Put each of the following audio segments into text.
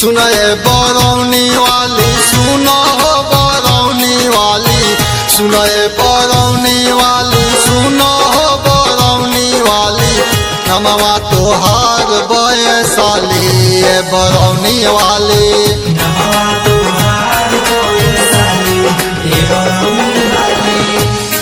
सुनए बरौनी वाली सुनो हो बरौनी वाली सुनए बरौनी वाली सुनो हो बरौनी वाली नमवा तोहार बयसाली ए बरौनी वाली नमवा तुहार होए साली हे बरौनी वाली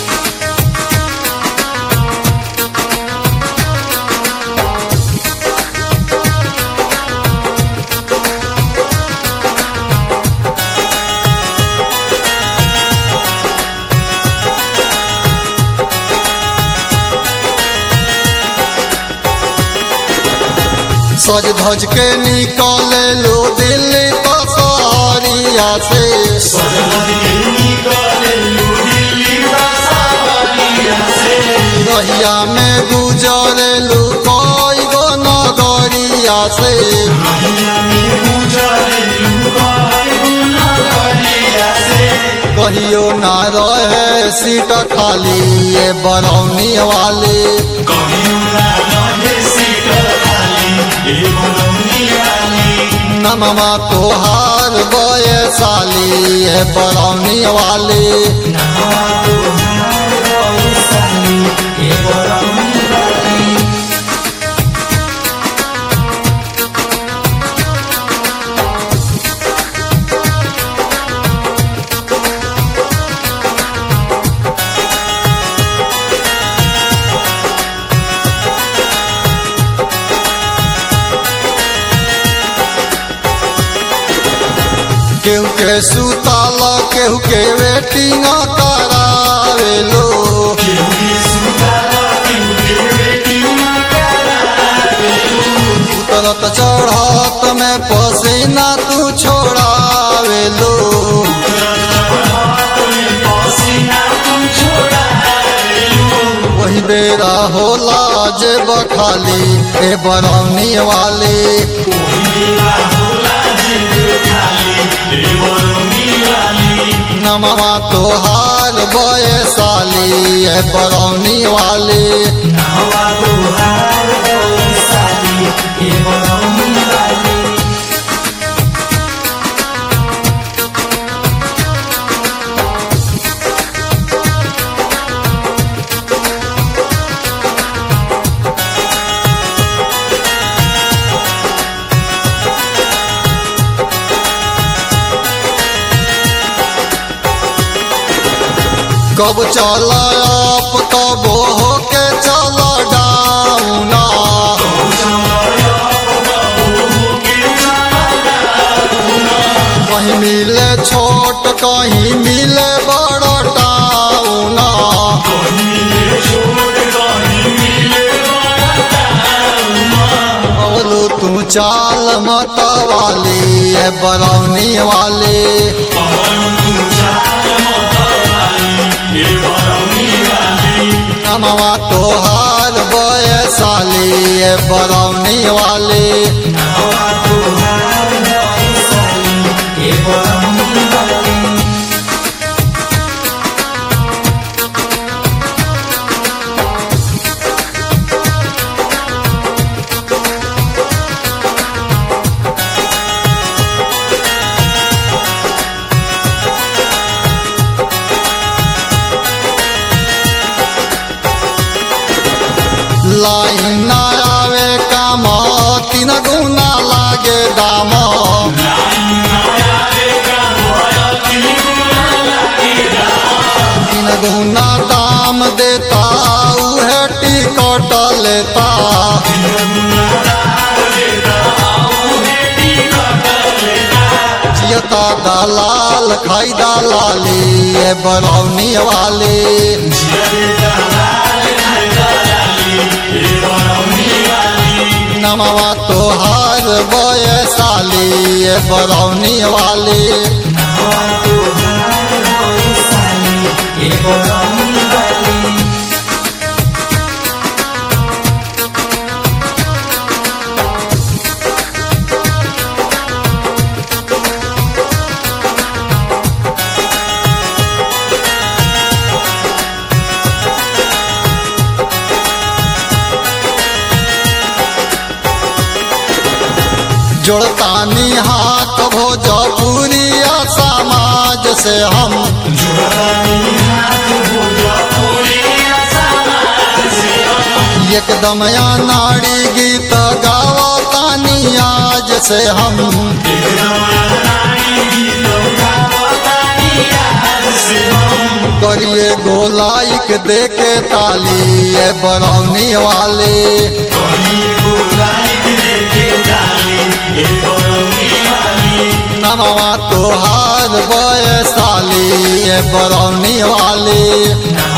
सज धज के निकले लो दिल्ली पसरिया से सजमत के निकले लुढ़ी बसावलिया से रहिया में गुजरे लो कोई गो नगरिया से महिया में गुजरे लुगाई गुनगरिया से कहियो ना रहे सीट खाली ये बरौनी वाली कहियो ना रहे सीट खाली हे बरौनी वाली नमवा तोहार बयसाली ये बरौनी वाली नमवा तुहार होए साली हे बरौनी वाली केहू के सुताल केहू के वेटिंग करावे लो केहू सुताला केहू बेटी करावे उतरत चढ़त में पसीना तू छोड़ावे लो वही बेरा होला जे बखाली ए बरौनी वाली नमवा तोहार बयसाली ए बरौनी वाली कब चल अप कब हो के चल डाउना कहीं मिले छोट कहीं मिले बड़ टाउना बोलू तू चाल मत वाली ए बरौनी वाली नमवा तोहार बयसाली ए बरौनी वाली लाइन ना आवे काम तीन गुना लागे दाम तीन गुना दाम देता उहे टिकट लेता जियता दलाल खाई दलाली ए बरौनी वाली नमवा तोहार बयसाली ए बरौनी वाली जोड़तानी हाथ भोजपुरिया समाज से हम जुड़तानी हाथ भोजपुरिया समाज से हम एकदम या नारी गीत गावतानी आज से हम एकदम नारी गीत गावतानी आज से हम करिए गोलाइक देके ताली ए बरौनी वाले कहीं को लाइक देके डाली ये बरौनी वाली नमवा तोहार बयसाली ए बरौनी वाले नमः